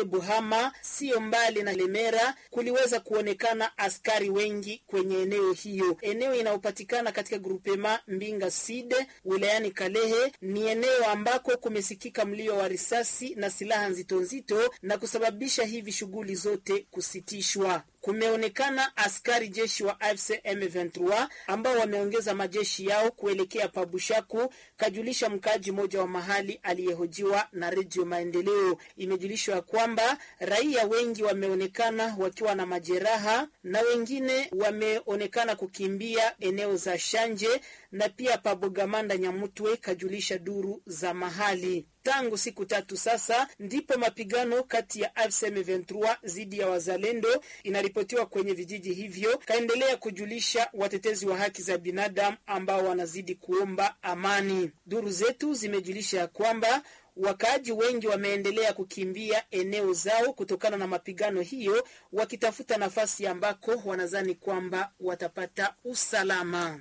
Quartier Buhama, sio mbali na Lemera, kuliweza kuonekana askari wengi kwenye eneo hiyo. Eneo inayopatikana katika grupema Mbinga Side wilayani Kalehe ni eneo ambako kumesikika mlio wa risasi na silaha nzito nzito na kusababisha hivi shughuli zote kusitishwa. Kumeonekana askari jeshi wa AFC M23 ambao wameongeza majeshi yao kuelekea Pabushaku, kajulisha mkaaji mmoja wa mahali aliyehojiwa na Redio Maendeleo. Imejulishwa kwamba raia wengi wameonekana wakiwa na majeraha na wengine wameonekana kukimbia eneo za Shanje na pia Pabogamanda Nyamutwe, kajulisha duru za mahali. Tangu siku tatu sasa ndipo mapigano kati ya AFC M23 dhidi ya wazalendo inaripotiwa kwenye vijiji hivyo, kaendelea kujulisha watetezi wa haki za binadamu ambao wanazidi kuomba amani. Duru zetu zimejulisha ya kwamba wakaaji wengi wameendelea kukimbia eneo zao kutokana na mapigano hiyo, wakitafuta nafasi ambako wanadhani kwamba watapata usalama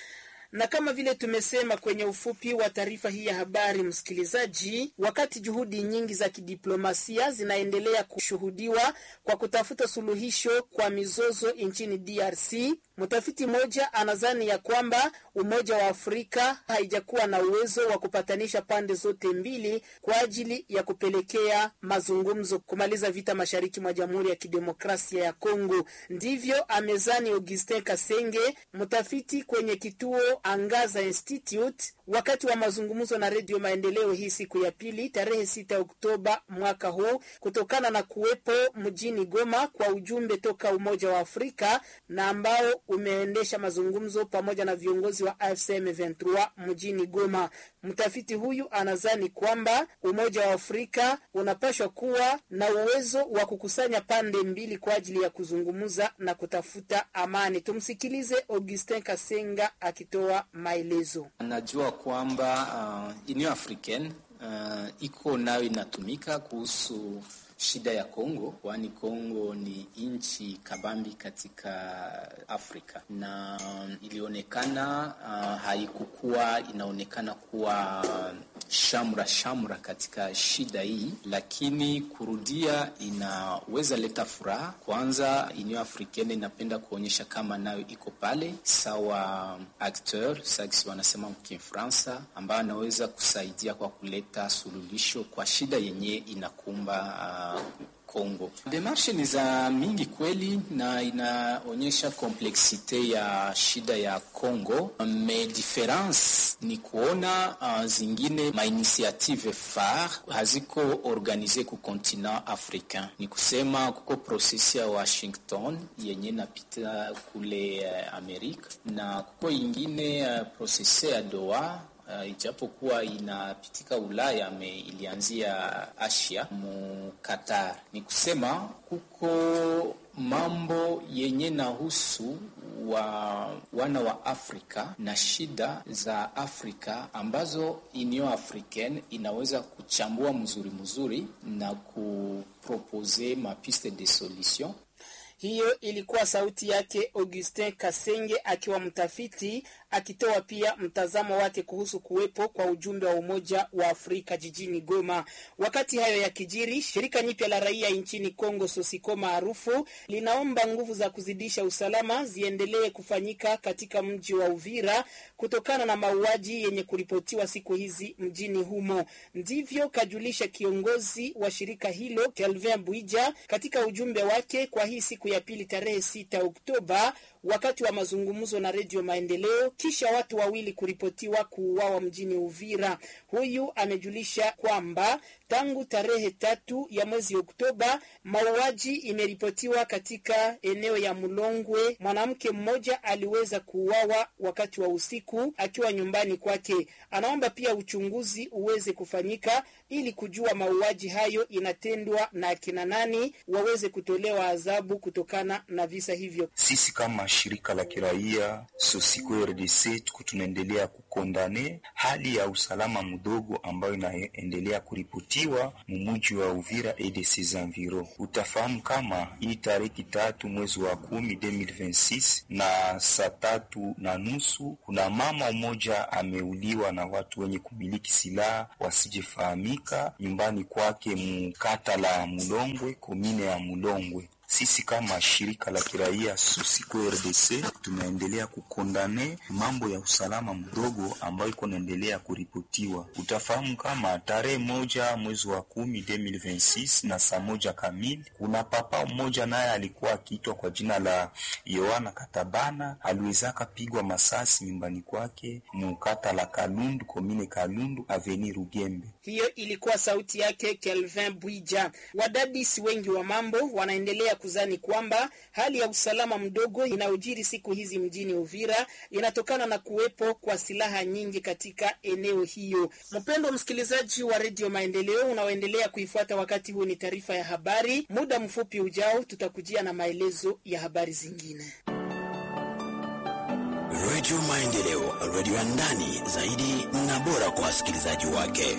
na kama vile tumesema kwenye ufupi wa taarifa hii ya habari, msikilizaji, wakati juhudi nyingi za kidiplomasia zinaendelea kushuhudiwa kwa kutafuta suluhisho kwa mizozo nchini DRC, mtafiti mmoja anadhani ya kwamba Umoja wa Afrika haijakuwa na uwezo wa kupatanisha pande zote mbili kwa ajili ya kupelekea mazungumzo kumaliza vita mashariki mwa Jamhuri ya Kidemokrasia ya Kongo. Ndivyo amezani Augustin Kasenge, mtafiti kwenye kituo Angaza Institute wakati wa mazungumzo na Redio Maendeleo hii siku ya pili tarehe 6 Oktoba mwaka huu, kutokana na kuwepo mjini Goma kwa ujumbe toka Umoja wa Afrika na ambao umeendesha mazungumzo pamoja na viongozi wa AFC M23 mjini Goma. Mtafiti huyu anadhani kwamba Umoja wa Afrika unapashwa kuwa na uwezo wa kukusanya pande mbili kwa ajili ya kuzungumza na kutafuta amani. Tumsikilize Augustin Kasenga akitoa maelezo. Najua kwamba uh, Union Africaine uh, iko nayo inatumika kuhusu shida ya Kongo, kwani Kongo ni nchi kabambi katika Afrika na ilionekana uh, haikukuwa inaonekana kuwa shamra shamra katika shida hii, lakini kurudia inaweza leta furaha. Kwanza, Union Africaine inapenda kuonyesha kama nayo iko pale sawa acteur sax wanasema mkifransa, ambayo anaweza kusaidia kwa kuleta suluhisho kwa shida yenye inakumba uh, Kongo. Demarshe ni za mingi kweli na inaonyesha kompleksite ya shida ya Kongo. Me difference ni kuona uh, zingine mainitiative phare haziko organize ku continent africain. Ni kusema kuko prosesi ya Washington yenye napita kule uh, Amerika na kuko ingine uh, prosesi ya Doha Uh, ijapokuwa inapitika Ulaya me ilianzia Asia mu Qatar. Ni kusema kuko mambo yenye nahusu wa wana wa Afrika na shida za Afrika ambazo Union Africaine inaweza kuchambua mzuri mzuri na kupropose mapiste de solution. Hiyo ilikuwa sauti yake Augustin Kasenge akiwa mtafiti akitoa pia mtazamo wake kuhusu kuwepo kwa ujumbe wa Umoja wa Afrika jijini Goma. Wakati hayo ya kijiri, shirika nyipya la raia nchini Kongo Sosiko maarufu linaomba nguvu za kuzidisha usalama ziendelee kufanyika katika mji wa Uvira kutokana na mauaji yenye kuripotiwa siku hizi mjini humo. Ndivyo kajulisha kiongozi wa shirika hilo Kelvin Bwija katika ujumbe wake kwa hii siku ya pili tarehe 6 Oktoba wakati wa mazungumzo na Redio Maendeleo kisha watu wawili kuripotiwa kuuawa mjini Uvira. Huyu amejulisha kwamba tangu tarehe tatu ya mwezi Oktoba mauaji imeripotiwa katika eneo ya Mlongwe. Mwanamke mmoja aliweza kuuawa wakati wa usiku akiwa nyumbani kwake. Anaomba pia uchunguzi uweze kufanyika ili kujua mauaji hayo inatendwa na akina nani, waweze kutolewa adhabu kutokana na visa hivyo. Sisi kama shirika la kiraia Sosiko RDC tuko tunaendelea kukondane hali ya usalama mdogo ambayo inaendelea kuripotiwa mumuji wa Uvira et de ses environs. Utafahamu kama hii tariki tatu mwezi wa kumi 2026 na saa tatu na nusu kuna mama mmoja ameuliwa na watu wenye kumiliki silaha wasijefahamika nyumbani kwake mukata la Mulongwe, komine ya Mulongwe. Sisi kama shirika la kiraia Susiko RDC tunaendelea kukondane mambo ya usalama mdogo ambayo iko naendelea kuripotiwa. Utafahamu kama tarehe moja mwezi wa kumi 2026 na saa moja kamili, kuna papa mmoja naye alikuwa akiitwa kwa jina la Yohana Katabana, aliwezaka pigwa masasi nyumbani kwake mukata la Kalundu, komine Kalundu, aveni Rugembe. Hiyo ilikuwa sauti yake Kelvin Bwija. Wadadisi wengi wa mambo wanaendelea kuzani kwamba hali ya usalama mdogo inayojiri siku hizi mjini Uvira inatokana na kuwepo kwa silaha nyingi katika eneo hiyo. Mpendo msikilizaji wa Redio Maendeleo unaoendelea kuifuata wakati huu, ni taarifa ya habari. Muda mfupi ujao tutakujia na maelezo ya habari zingine. Redio Maendeleo, redio ya ndani zaidi na bora kwa wasikilizaji wake.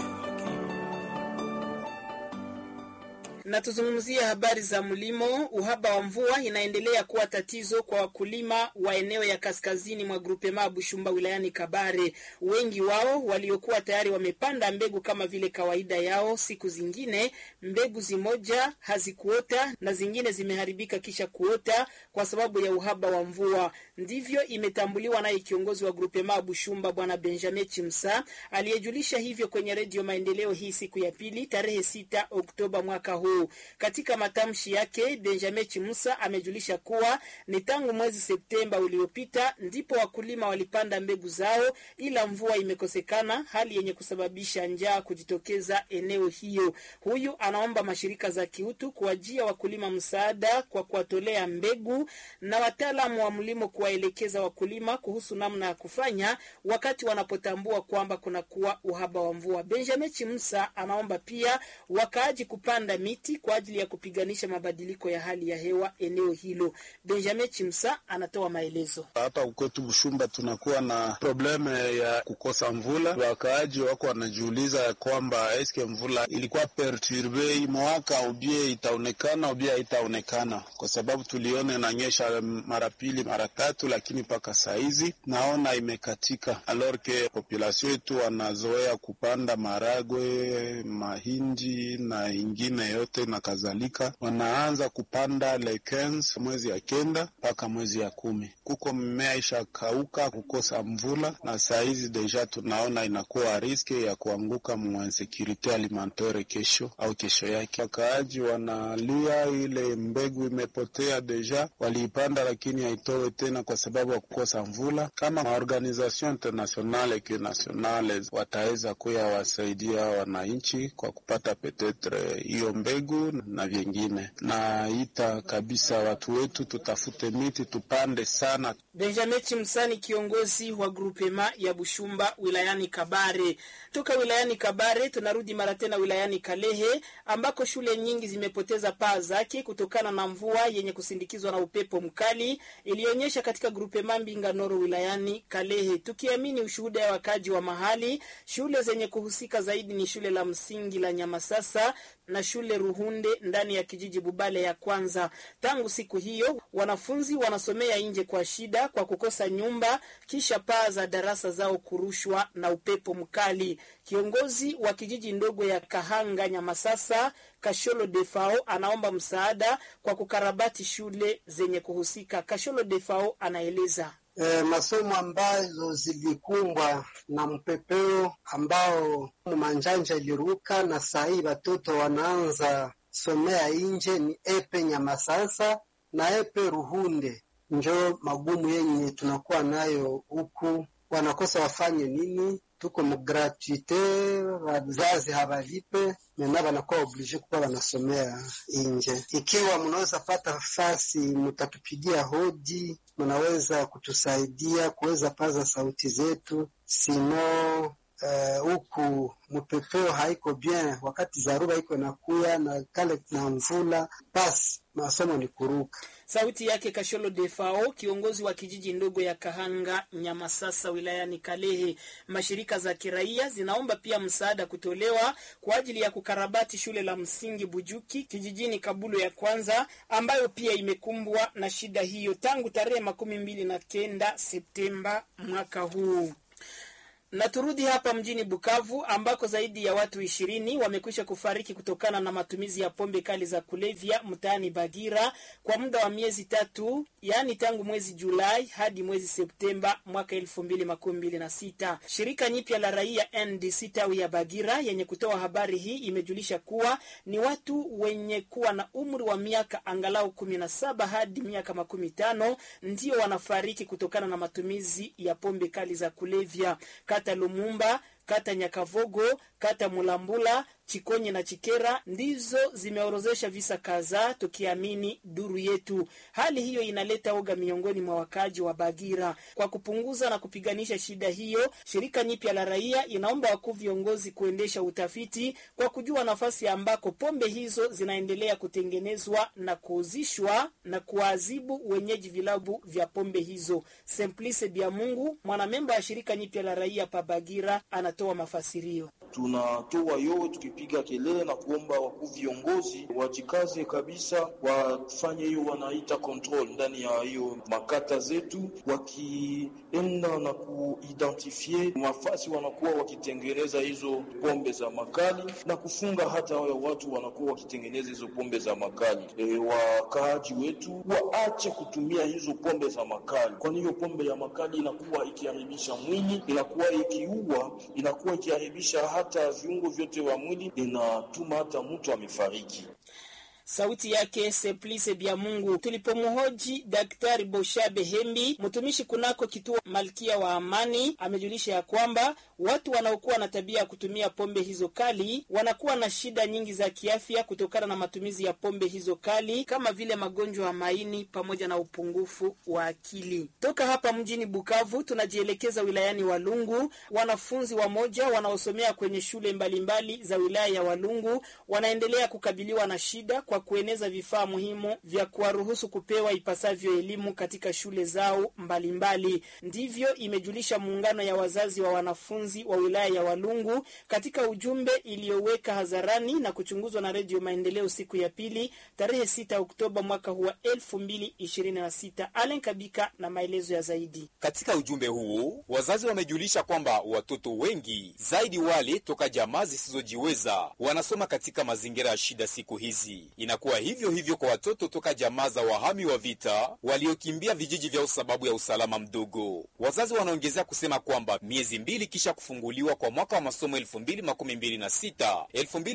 na tuzungumzie habari za mlimo. Uhaba wa mvua inaendelea kuwa tatizo kwa wakulima wa eneo ya kaskazini mwa grupema Bushumba wilayani Kabare. Wengi wao waliokuwa tayari wamepanda mbegu kama vile kawaida yao, siku zingine mbegu zimoja hazikuota na zingine zimeharibika kisha kuota kwa sababu ya uhaba wa mvua. Ndivyo imetambuliwa naye kiongozi wa grupema Bushumba Bwana Benjamin Chimsa aliyejulisha hivyo kwenye Redio Maendeleo hii siku ya pili tarehe 6 Oktoba mwaka huu. Katika matamshi yake, Benjamin Chimusa amejulisha kuwa ni tangu mwezi Septemba uliopita ndipo wakulima walipanda mbegu zao, ila mvua imekosekana, hali yenye kusababisha njaa kujitokeza eneo hiyo. Huyu anaomba mashirika za kiutu kuwajia wakulima msaada kwa kuwatolea mbegu na wataalamu wa mlimo kuwaelekeza wakulima kuhusu namna ya kufanya wakati wanapotambua kwamba kunakuwa uhaba wa mvua. Benjamin Chimusa anaomba pia wakaaji kupanda miti kwa ajili ya kupiganisha mabadiliko ya hali ya hewa eneo hilo. Benjamin Chimsa anatoa maelezo. Hapa kwetu Bushumba tunakuwa na probleme ya kukosa mvula. Wakaaji wako wanajiuliza ya kwamba eske mvula ilikuwa perturbe mwaka ubie itaonekana ubie haitaonekana, kwa sababu tuliona inanyesha mara pili mara tatu, lakini mpaka saa hizi naona imekatika. Alors que population yetu wanazoea kupanda maragwe, mahindi na ingine yote na kadhalika, wanaanza kupanda le 15 mwezi ya kenda mpaka mwezi ya kumi. Kuko mmea ishakauka kukosa mvula, na saa hizi deja tunaona inakuwa riske ya kuanguka mu insecurite alimentaire kesho au kesho yake. Wakaaji wanalia ile mbegu imepotea, deja waliipanda lakini haitowe tena kwa sababu ya kukosa mvula. Kama maorganisation internationale ke nationale wataweza kuya wasaidia wananchi kwa kupata petetre hiyo mbegu na vyengine, na ita kabisa watu wetu tutafute miti tupande sana. Benjamin Chimsani, kiongozi wa grupema ya Bushumba wilayani Kabare. Toka wilayani Kabare tunarudi mara tena wilayani Kalehe ambako shule nyingi zimepoteza paa zake kutokana na mvua yenye kusindikizwa na upepo mkali ilionyesha katika grupema Mbinga Noro wilayani Kalehe. Tukiamini ushuhuda ya wakaji wa mahali, shule zenye kuhusika zaidi ni shule la msingi la Nyamasasa na shule Ruhunde ndani ya kijiji Bubale ya kwanza. Tangu siku hiyo wanafunzi wanasomea nje kwa shida kwa kukosa nyumba, kisha paa za darasa zao kurushwa na upepo mkali. Kiongozi wa kijiji ndogo ya Kahanga Nyamasasa Kasholo Defao anaomba msaada kwa kukarabati shule zenye kuhusika. Kasholo Defao anaeleza. E, masomo ambazo zilikumbwa na mpepeo ambao manjanja iliruka na saa hii watoto wanaanza somea nje ni epe Nyamasasa na epe Ruhunde. Njo magumu yenye tunakuwa nayo huku, wanakosa wafanye nini? Tuko mugratuite, wazazi hawalipe mena, wanakuwa oblige kuwa wanasomea nje. Ikiwa mnaweza pata fasi, mutatupigia hodi mnaweza kutusaidia kuweza paza sauti zetu, sino huku uh, mpepeo haiko bien, wakati zaruba iko nakuya na kale na mvula, basi masomo ni kuruka. Sauti yake Kasholo Defao, kiongozi wa kijiji ndogo ya Kahanga Nyamasasa wilayani Kalehe. Mashirika za kiraia zinaomba pia msaada kutolewa kwa ajili ya kukarabati shule la msingi Bujuki kijijini Kabulo ya kwanza, ambayo pia imekumbwa na shida hiyo tangu tarehe makumi mbili na kenda Septemba mwaka huu na turudi hapa mjini Bukavu ambako zaidi ya watu ishirini wamekwisha kufariki kutokana na matumizi ya pombe kali za kulevya mtaani Bagira kwa muda wa miezi tatu, yaani tangu mwezi Julai hadi mwezi Septemba mwaka elfu mbili makumi mbili na sita. Shirika nyipya la raia NDC tawi ya Bagira yenye kutoa habari hii imejulisha kuwa ni watu wenye kuwa na umri wa miaka angalau kumi na saba hadi miaka makumi tano ndio wanafariki kutokana na matumizi ya pombe kali za kulevya kata Lumumba, kata Nyakavogo, kata Mulambula, Chikonye na Chikera ndizo zimeorozesha visa kadhaa, tukiamini duru yetu. Hali hiyo inaleta oga miongoni mwa wakaji wa Bagira. Kwa kupunguza na kupiganisha shida hiyo, shirika nyipya la raia inaomba wakuu viongozi kuendesha utafiti kwa kujua nafasi ambako pombe hizo zinaendelea kutengenezwa na kuuzishwa na kuwaadhibu wenyeji vilabu vya pombe hizo. Simplice Biamungu, mwanamemba wa shirika nyipya la raia pa Bagira, anatoa mafasirio. Tunatoa yowe tukipiga kelele na kuomba wakuu viongozi wajikaze kabisa, wafanye hiyo wanaita control ndani ya hiyo makata zetu, wakienda na kuidentifie mafasi wanakuwa wakitengeneza hizo pombe za makali na kufunga hata wale watu wanakuwa wakitengeneza hizo pombe za makali. E, wakaaji wetu waache kutumia hizo pombe za makali, kwani hiyo pombe ya makali inakuwa ikiharibisha mwili, inakuwa ikiua, inakuwa ikiharibisha hata viungo vyote vya mwili, inatuma hata mtu amefariki. Sauti yake Simplice Bya Mungu. Tulipomhoji Daktari Boshabe Hembi, mtumishi kunako kituo Malkia wa Amani, amejulisha ya kwamba watu wanaokuwa na tabia ya kutumia pombe hizo kali wanakuwa na shida nyingi za kiafya kutokana na matumizi ya pombe hizo kali kama vile magonjwa ya maini pamoja na upungufu wa akili. Toka hapa mjini Bukavu tunajielekeza wilayani Walungu. Wanafunzi wamoja wanaosomea kwenye shule mbalimbali mbali za wilaya ya Walungu wanaendelea kukabiliwa na shida kwa kueneza vifaa muhimu vya kuwaruhusu kupewa ipasavyo elimu katika shule zao mbalimbali mbali. Ndivyo imejulisha muungano ya wazazi wa wanafunzi wa wilaya ya Walungu katika ujumbe iliyoweka hadharani na kuchunguzwa na Redio Maendeleo siku ya pili tarehe 6 Oktoba mwaka huu wa 2026. Alen Kabika na maelezo ya zaidi. Katika ujumbe huu wazazi wamejulisha kwamba watoto wengi zaidi wale toka jamaa zisizojiweza wanasoma katika mazingira ya shida siku hizi. Inakuwa hivyo hivyo kwa watoto toka jamaa za wahami wa vita waliokimbia vijiji vyao sababu ya usalama mdogo. Wazazi wanaongezea kusema kwamba miezi mbili kisha kufunguliwa kwa mwaka wa masomo 2026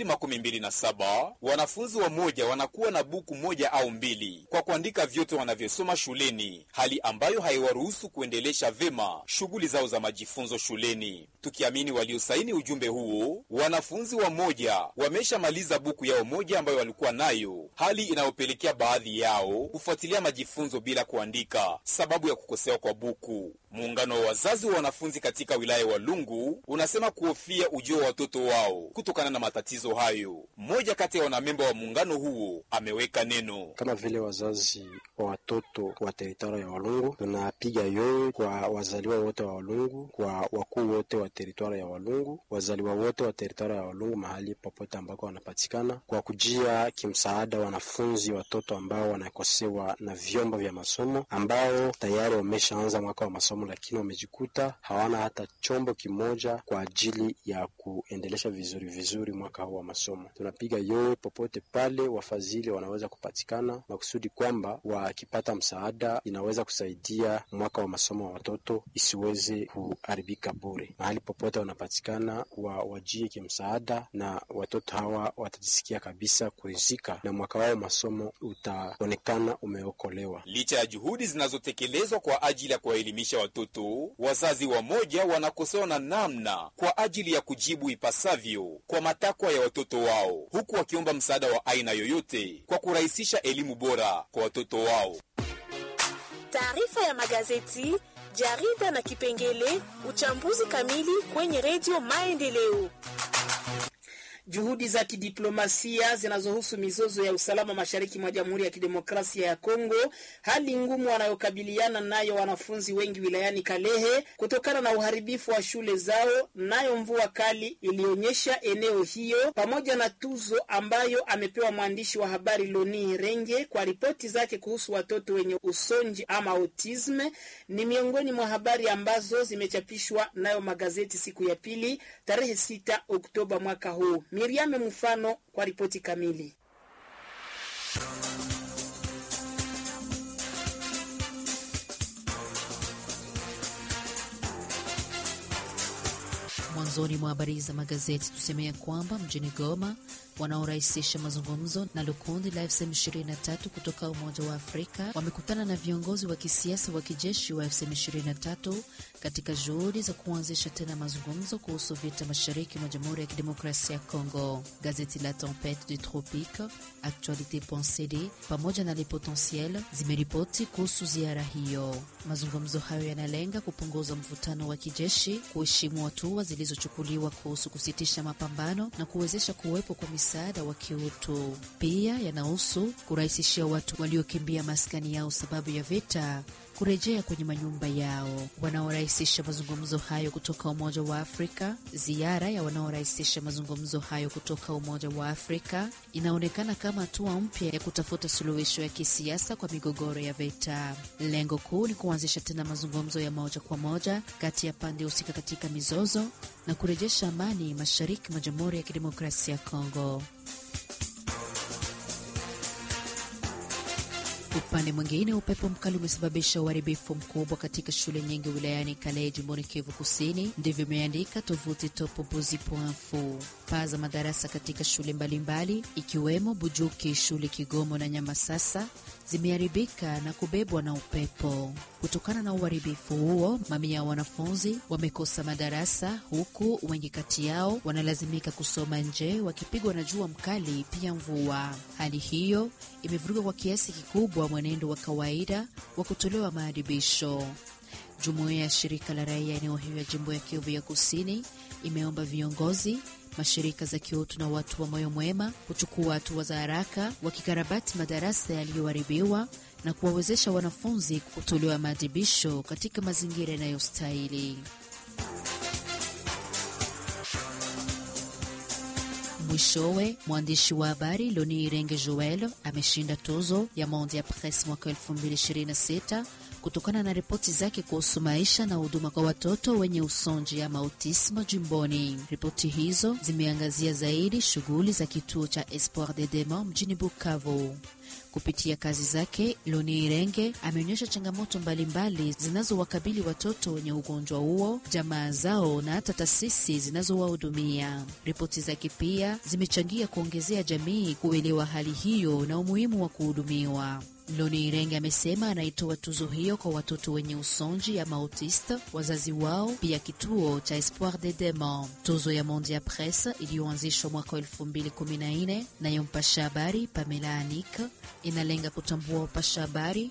2027 wanafunzi wa moja wanakuwa na buku moja au mbili kwa kuandika vyote wanavyosoma shuleni, hali ambayo haiwaruhusu kuendelesha vema shughuli zao za majifunzo shuleni. Tukiamini waliosaini ujumbe huo, wanafunzi wa moja wameshamaliza buku yao moja ambayo walikuwa nayo, hali inayopelekea baadhi yao kufuatilia majifunzo bila kuandika sababu ya kukosewa kwa buku. Muungano wa wazazi wa wanafunzi katika wilaya wa Lungu unasema kuhofia ujio wa watoto wao kutokana na matatizo hayo. Mmoja kati ya wanamemba wa muungano huo ameweka neno. Kama vile wazazi wa watoto wa teritwari ya Walungu, tunapiga yowe kwa wazaliwa wote wa Walungu, kwa wakuu wote wa teritwari ya Walungu, wazaliwa wote wa teritwari ya Walungu mahali popote ambako wanapatikana, kwa kujia kimsaada wanafunzi watoto ambao wanakosewa na vyombo vya masomo, ambao tayari wameshaanza mwaka wa masomo lakini wamejikuta hawana hata chombo kimoja kwa ajili ya kuendelesha vizuri vizuri mwaka huu wa masomo. Tunapiga yowe popote pale wafadhili wanaweza kupatikana, makusudi kwamba wakipata msaada inaweza kusaidia mwaka wa masomo wa watoto isiweze kuharibika bure. Mahali popote wanapatikana wa wajie kimsaada, na watoto hawa watajisikia kabisa kurizika na mwaka wao masomo utaonekana umeokolewa. Licha ya juhudi zinazotekelezwa kwa ajili ya kuwaelimisha watoto, wazazi wamoja wanakosewa na namna kwa ajili ya kujibu ipasavyo kwa matakwa ya watoto wao, huku wakiomba msaada wa aina yoyote kwa kurahisisha elimu bora kwa watoto wao. Taarifa ya magazeti, jarida na kipengele uchambuzi kamili kwenye redio Maendeleo. Juhudi za kidiplomasia zinazohusu mizozo ya usalama mashariki mwa Jamhuri ya Kidemokrasia ya Kongo, hali ngumu wanayokabiliana nayo wanafunzi wengi wilayani Kalehe kutokana na uharibifu wa shule zao, nayo mvua kali ilionyesha eneo hiyo, pamoja na tuzo ambayo amepewa mwandishi wa habari Loni Renge kwa ripoti zake kuhusu watoto wenye usonji ama autisme, ni miongoni mwa habari ambazo zimechapishwa nayo magazeti siku ya pili tarehe 6 Oktoba mwaka huu. Miriame Mfano kwa ripoti kamili. Mwanzoni mwa habari za magazeti tusemea kwamba mjini Goma wanaorahisisha mazungumzo na lukundi la FCM23 kutoka Umoja wa Afrika wamekutana na viongozi wa kisiasa wa kijeshi wa FCM23 katika juhudi za kuanzisha tena mazungumzo kuhusu vita mashariki mwa Jamhuri ya Kidemokrasia ya Kongo. Gazeti la Tempete du Tropique, Actualite.cd pamoja na Le Potentiel zimeripoti kuhusu ziara hiyo. Mazungumzo hayo yanalenga kupunguza mvutano wa kijeshi, kuheshimu hatua zilizochukuliwa kuhusu kusitisha mapambano na kuwezesha kuwepo kwa misaada wa kiutu. Pia yanahusu kurahisishia watu waliokimbia maskani yao sababu ya vita kurejea kwenye manyumba yao. Wanaorahisisha mazungumzo hayo kutoka Umoja wa Afrika. Ziara ya wanaorahisisha mazungumzo hayo kutoka Umoja wa Afrika inaonekana kama hatua mpya ya kutafuta suluhisho ya kisiasa kwa migogoro ya vita. Lengo kuu ni kuanzisha tena mazungumzo ya moja kwa moja kati ya pande husika katika mizozo na kurejesha amani mashariki mwa Jamhuri ya Kidemokrasia ya Kongo. Upande mwingine, upepo mkali umesababisha uharibifu mkubwa katika shule nyingi wilayani Kalehe, jimboni Kivu Kusini. Ndivyo imeandika tovuti topobuzi.info. Paa za madarasa katika shule mbalimbali mbali, ikiwemo Bujuki, shule Kigomo na Nyamasasa zimeharibika na kubebwa na upepo. Kutokana na uharibifu huo, mamia ya wanafunzi wamekosa madarasa, huku wengi kati yao wanalazimika kusoma nje wakipigwa na jua mkali, pia mvua. Hali hiyo imevuruga kwa kiasi kikubwa mwenendo wa kawaida wa kutolewa maadibisho. Jumuiya ya shirika la raia eneo hiyo ya jimbo ya Kivu ya Kusini imeomba viongozi mashirika za kiutu na watu wa moyo mwema kuchukua hatua za haraka wakikarabati madarasa yaliyoharibiwa na kuwawezesha wanafunzi kutolewa maadhibisho katika mazingira yanayostahili. Mwishowe, mwandishi wa habari Loni Irenge Joel ameshinda tuzo ya Monde ya Presse mwaka 2026 kutokana na ripoti zake kuhusu maisha na huduma kwa watoto wenye usonji ama autismo jimboni. Ripoti hizo zimeangazia zaidi shughuli za kituo cha Espoir de Dema mjini Bukavu. Kupitia kazi zake, Loni Irenge ameonyesha changamoto mbalimbali zinazowakabili watoto wenye ugonjwa huo, jamaa zao na hata taasisi zinazowahudumia. Ripoti zake pia zimechangia kuongezea jamii kuelewa hali hiyo na umuhimu wa kuhudumiwa. Loni Irenge amesema anaitoa tuzo hiyo kwa watoto wenye usonji ama autiste, wazazi wao, pia kituo cha Espoir de Dema. Tuzo ya Monde ya Presse iliyoanzishwa mwaka 2014 nayo mpasha habari Pamela Anik inalenga kutambua upasha habari